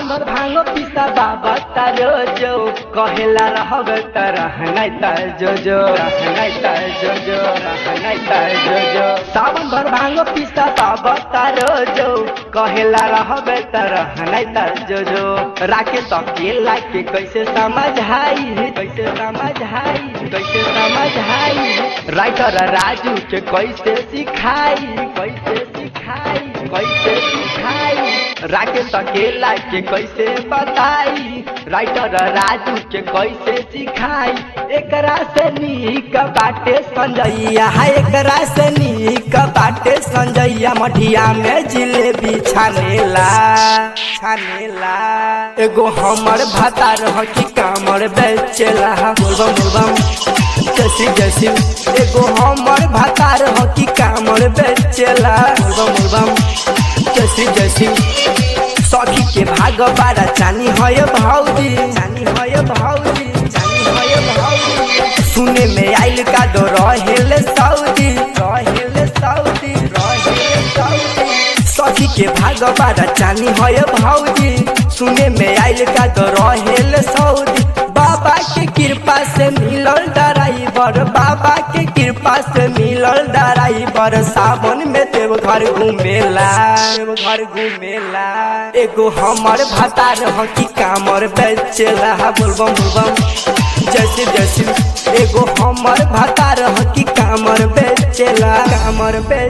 भर भांगो पिसा बाबा तारो जो कहेला रहब त रहनाइ त जो जो रहनाइ त जो जो रहनाइ त जो जो सावन भर भांगो पिसा बाबा तारो जो कहेला रहब त रहनाइ त जो जो राके सकेला के कैसे समझाई कैसे समझाई कैसे समझाई राइटर राजू के कैसे सिखाई कैसे सिखाई कैसे सिखाई राकेश अकेला के कैसे बताई राइटर राजू के कैसे सिखाई एकरा से नीक बाटे संजैया है एकरा से नीक बाटे संजैया मठिया में जिलेबी छानेला छानेला एगो हमर भातार ह कि कामर बेचेला बोलबम बोलबम जैसी जैसी एगो हमर भातार ह कि कामर बेचेला बोलबम बोलबम जैसी जैसी सखी के भाग बारा चानी है भौजी चानी है भौजी चानी है भौजी सुने में आइल का दो रहेल सऊदी रहेल सऊदी रहेल सऊदी सखी के भाग बारा चानी है भौजी सुने में आइल का दो रहेल सऊदी बाबा के कृपा से मिलल ड्राइवर बाबा के कृपा से मिलल ड्राइवर सावन में देव घर घूमेला देव घर घूमेला एगो हमर भातार ह कि कामर बेचेला बोलबम बोलबम जैसे जैसे एगो हमर भातार ह कि कामर बेचेला कामर बेच